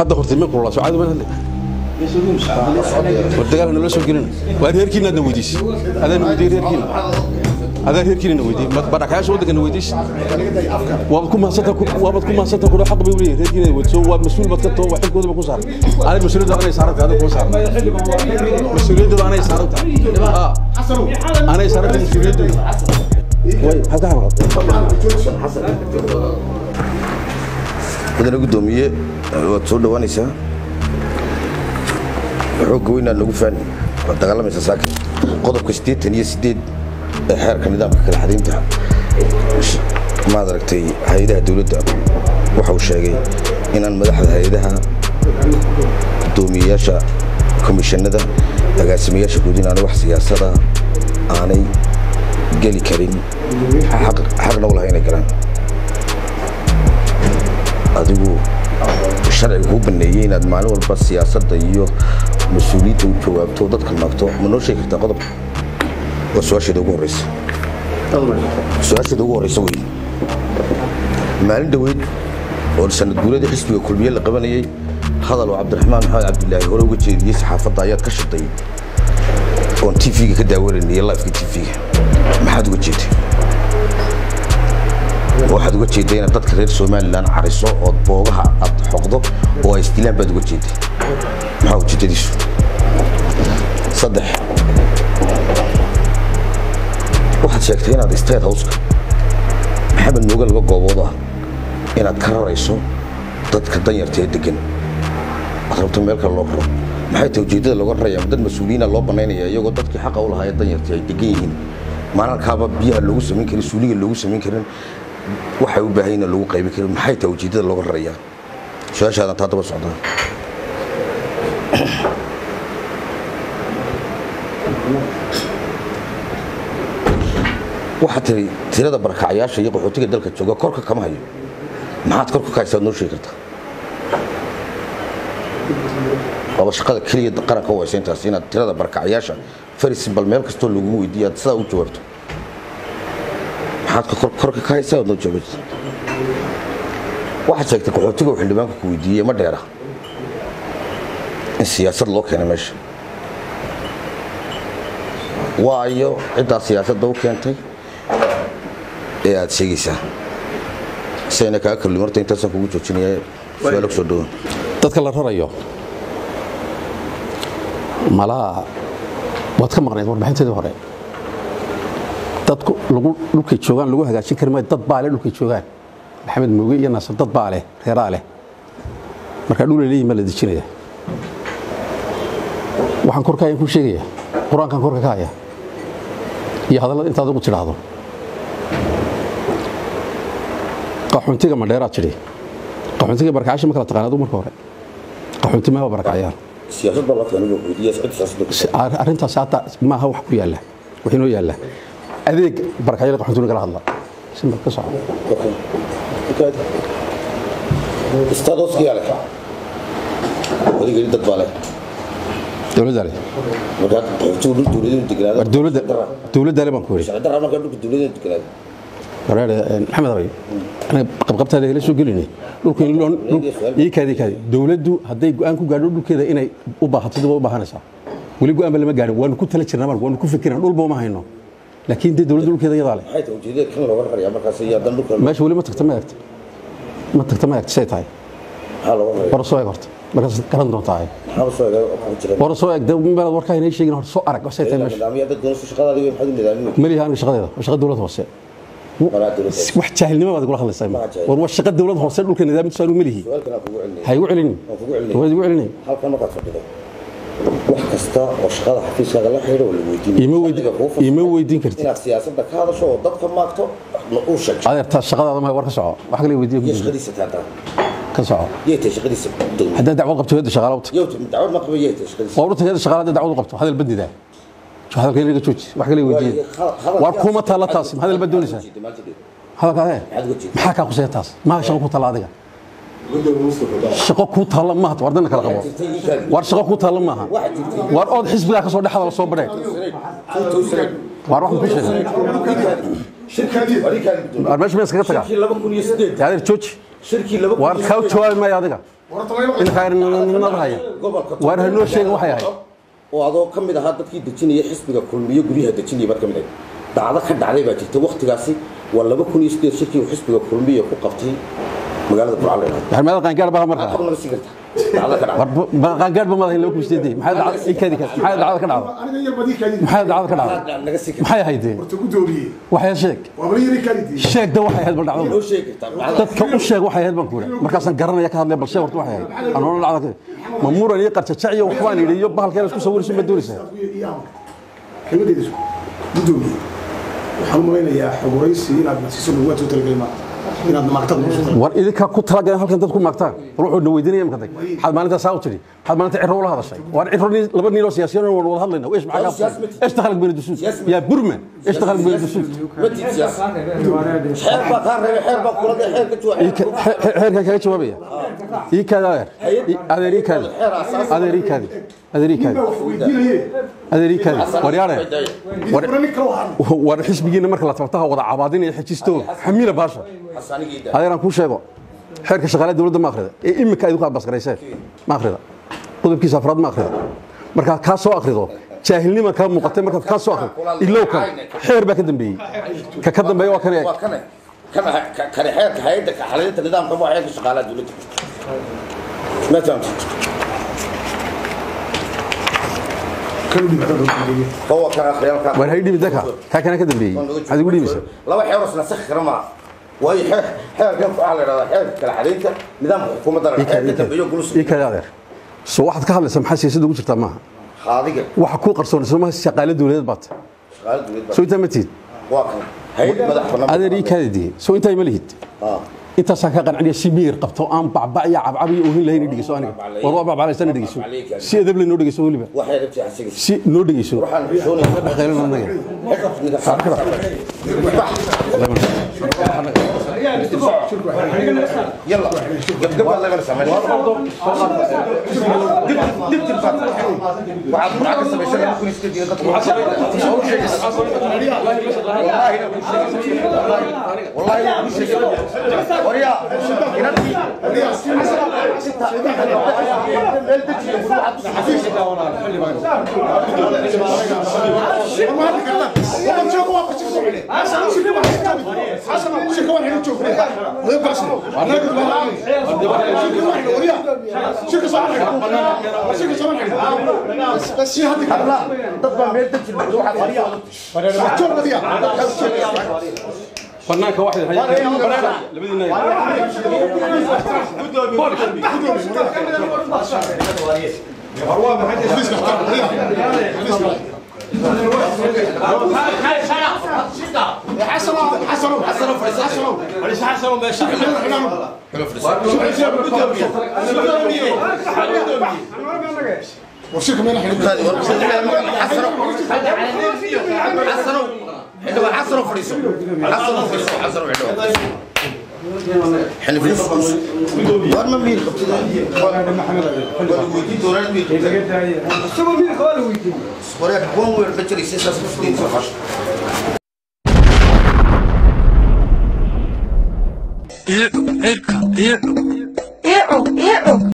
hadda hortay ma kulula socod ma hadle war dagaal nala soo gelin waa reerkiina adna weydiis adaan weydiiyey reerkiina adaa reerkiina weydiiyey badhakayaasha waddankana weydiis waabad ku mahadsanta waabad ku mahadsanta kudha xaq bay u leeyihin reerkiina weydiiso waa mas-uul bad ka too waa xilkoodaba ku saaran adig mas-uuliyadda anay saaran tahay adig kuma saaran mas-uuliyadda anay saaran tahay anay saaran tahay mas-uuliyadda way halka mudane gudoomiye waad soo dhowaanaysaa xoogga weynaad nagu faani waad dagaalamaysaa saakin qodobka siddeetan iyo siddeed ee xeerka nidaamka kala xadaynta maad aragtay hay-adaha dowladda waxa uu sheegay inaan madaxda hay-adaha gudoomiyeyaasha komishanada agaasimayaasha guud inaanay wax siyaasada aanay geli karin xaqna u lahay inay galaan adigu sharciga kuu baneeyey inaad maalin walba siyaasadda iyo mas-uuliyadda u jawaabto dadka maagto ma noo sheegi kartaa qodobka waa su-aasheeda ugu horeysa su-aasheeda ugu horeysa wey maalin dhoweyd oo sanad guuladii xisbiga kulmiye la qabanayey hadal oo cabdiraxmaan maxamed cabdilaahi hore uga jeediyey saxaafadda ayaad ka shirtay oon tv-ga ka daawanayniyo lifeka tv-ga maxaad uga jeeday waxaad uga jeedday inaad dadka reer somalilan cariso ood boogaha aad xoqdo oo ay isdilaan baad uga jeedday maxaa ujeedadiisu saddex waxaad sheegtay inaad state houseka maxamed mooge laba goobood ah inaad ka rarayso dadka danyarta ee degan aad rabto meel kale loo raro maxay tahay ujeeddada looga raraya dad mas-uuliyiina loo banaynaya iyagoo dadkii xaqa u lahaa ee danyarta ay degan yihiin maalalkaaba biyaha loogu samayn karin suuliga loogu samayn karin waxay u baahan yihiin lagu qaybin karin maxay tahay ujeeddada looga raraya su-aashaadan taa daba socdaa waxaad tiri tirada barakacayaasha iyo qaxootiga dalka jooga korka kama hayo maxaad korka ka haysaad noo sheegi kartaa waaba shaqada keliya qaranka u haysa intaas inaad tirada barakacayaasha farisimbal meel kastoo lagu weydiiyo aad sidaa u jawaabto maxaad korka ka haysaa aad noo jawaabto waxaad sheegtay qaxootiga uu xildhibaanka ku weydiiyey ma dheera in siyaasad loo keenay meesha waayo ciddaa siyaasadda u keentay ee aad sheegaysaa sayna kaa kalli marta intaasaan kugu joojinaya su-aalo kusoo dhawaan dadka la rarayo malaha waad ka maqnayd warbixinteedii hore dadku lagu dhulkay joogaan lagu hagaajin kari maayo dad baa leh dhulkay joogaan maxamed mooge iyo naasir dad baa leh reeraa leh markaa dhul ay leeyihin baa la dejinaya waxaan korka hayan ku sheegaya qur-aankan korka ka haya iyo hadallada intaad ugu tidhaahdo qaxoontiga madheeraad tidhi qaxoontiga barakacaasha ma kala taqaan adu marka hore qaxoonti maaba barakacayaan siyaasad baa loo keenay weydiiya cid siyaasadda arrintaas hadda maaha wax ku yaalla wax inoo yaalla adeeg barakacyada qaxoontiga kala hadla simbar ka soco istaadoskiyaa leh adigeli dad baa leh dowladda leh markaa qaxootigu dhul dowladeenu deganaado war dowladda dowladda leh baan ku yidhi sharci darra markaa dhulka dowladeenu deganaado wareer maxamed abay aniga qabqabtaada la soo gelinay dhulka in loo ii kaadi kaadi dowladdu hadday go'aan ku gaadho dhulkeeda inay u baahato dib u baahanaysaa weli go'aan ba lama gaadhin waanu ku tala jirnaa marka waanu ku fikirnaa dhulba uma hayno laakiin dee dowladda dhulkeeda iyadaa leh maxay tahay ujeedada kan looga raraya markaas iyo haddana dhulka meesha weli ma tagta ma eegta ma tagta ma eegta say tahay maxaa looga raraya war soo eeg horta markaas garan doontaa maxaa soo eega oo kugu jira war soo eeg dee meelaad warkaa inay sheegin horta soo arag say tahay meesha nidaamyo dad doonayso shaqadaadi wey maxaad u nidaamin maliha aniga shaqadeeda waa shaqa dowlad hoose maraa dowladda wax jaahilnimo baad kula hadlaysaa jaahil. war waa shaqa dowlad hoose dhulka nidaamkiisu aanu malihi su-aalkan aan kugu celinaya ha igu celinin waan kugu celinaya waad igu celinin halkan markaad fadhido wax kasta oo shaqada xafiiskaaga la xidhiidha waa la weydiinaya Ima weydi- Sharciga kuu fasaxay ima weydiin kartid. inaad siyaasadda ka hadasho oo dadka maagto na uu sheegto adeertaa shaqadaada ma war ka soco wax kale weydiiya iyo ku shaqadiisa taataa ka soco yay tahay shaqadiisa dowladda haddaad dacwad qabto hayadda shaqaala uta yow dacwad ma qaba yay tahay shaqadiisa waa urta hayadda shaqaala haddaad dacwad u qabto hadal badidaa hadalka inaga jooji wax kale weydiiya Hadalkaas- war kuma taalla taas hadal bad doonaysaa Jeeda, maanta jeeda. hadalka adee Maxaad uga jeedaa? maxaa kaa kuseya taas maa shaqo ku taalla adiga shaqo kuu taalla maaha war dana kala qabo Jirtay ii kaadi. war shaqo kuu taalla maaha Waxaa jirtay. war ood xisbigaa ka soo dhex hadal soo badheen war waxaan ku sheegay Shirkii- war ii kaadi guddoon. war meesha ma iskaga tagaa Shirkii laba kun iyo sideed. adeer jooji Shirkii laba kun war iyo kaa sideed. jawaabi maayo adiga inkaarnimada haya waar hanoo sheega waxay ahayd oo adoo ka mid ahaa dadkii dejinaya xisbiga kulmiyo guryaha dejinaya baad ka mid ahayd dacdo ka dhacday baa jirta waktigaasi waa laba kun iyo sideed shirkii uu xisbiga kulmiya ku qabtay magaalada burca la yidhahdo maxamed qaangaar baa markaa maxaad naga sii kartaa dacdo ka dhacday war qaangaar ba madahin laba kun sideedii maxay dacdo ikadi maxay dacdo ka dhacdo maxay dacdo ka dhacdo naga sii kartaa maxay ahayd waxay sheeg sheegda waxay ahayd bal noo dhacdo sheegi kartaa dacdo dadka u sheeg waxay ahayd baan ku yidhi markaasaan garanaya ka hadlaya bal sheeg horta waxay ahayd anoona dhacdo ma muran iyo qarjajac iyo waxbaan yidhi iyo bahalkeena isku sawirayso ma doonaysaa kelmadeedu gudoomiye waxaan u malaynayaa xoguraysi inaad nasiiso laguwaad soo talagelay maaha inaad maagtad noo soo talagelay war idinkaa ku talagaleen halkan dad ku maagtaan bal wuxuu na weydiinaya imka dag maxaad maalintaa saa u tidhi maxaad maalinta cirro ula hadashay waan cirro nin- laba nin oo siyaasiyan waan wada hadlayna ايش معك ايش دخلك بين الدسوس يا برما ايش دخلك بين الدسوس ma tiid siyaasi xeer baa kaa reebay xeer baa kula dee xeer ka jooga xeerka kaga jawaabaya ii kaada adeer ii kaadi adeer ii kaadi adeer ii kaadi weydiinaye adeer ii kaadi war yaare ura nin kale waxaan war xisbigiina marka la tabtaha wada cabaadinaya xejisto xamiila baasha xasanigii daa adeeraan kuu sheego xeerka shaqaalaha dowladda ma akhrida ee imika idinku abasgarayseen ma akhrida qodobkiisa afraad ma akhrida markaad kaa soo akhrido jaahilnima kaa muuqatay markaad kaa soo akhrido ilow kan xeer baa ka dambeeyey ka ka dambeeya waa kan eeg waa kane kana kane xeerka hay'adda ka xalinta nidaamka waa xeerka shaqaalaha dowladda ma fahamtid kan u dhibicda loo talagelay هو كان خيال war hay dhibi daka kaa kana ka dambeeyey maxaad igu dhibaysaa laba xeer oo isla sax kara ma waayo xeer xeerkan waxa la yiraahdaa xeerka kala xalinta nidaamka xukuumadda la xeerka dambeeyo gulus ii kaadi adeer so waxaad ka hadlaysaa maxaa siyaasadda ugu jirtaa maaha qaadiga waxa kuu qarsoon sooma shaqaale dowladeed baad shaqaalaha dowladda soo intaa ma tihid waa kan hay'ad madax bannaan adeer ii kaadi dihi soo intaa ma lihid ah intaasaan ka qanciniya si miyir qabto aan bacbac iyo cabcab iyo oohin lahayn dhegeyso aniga war waa bacbaclaysana dhegeyso si edab leh noo dhegeyso weliba waxay rabtay xasiga si noo dhegeyso waxaan xishoonaya dhaqaylana anaga يلا قبل الله يغلس عمل دبت الفتح وعاد معك السبيشال ممكن يستدي والله والله لا شيء وريا لا تطبع ميل تجي الموضوع banaanka waxay labadiina warshirka meel xidhin حسنوا حلو حسنوا فريسو حسنوا فريسو حسنوا حلو حلو فريسو وين ما بين وريك وين وين بتشري سيسا سفدين سفاش Ew, ew, ew.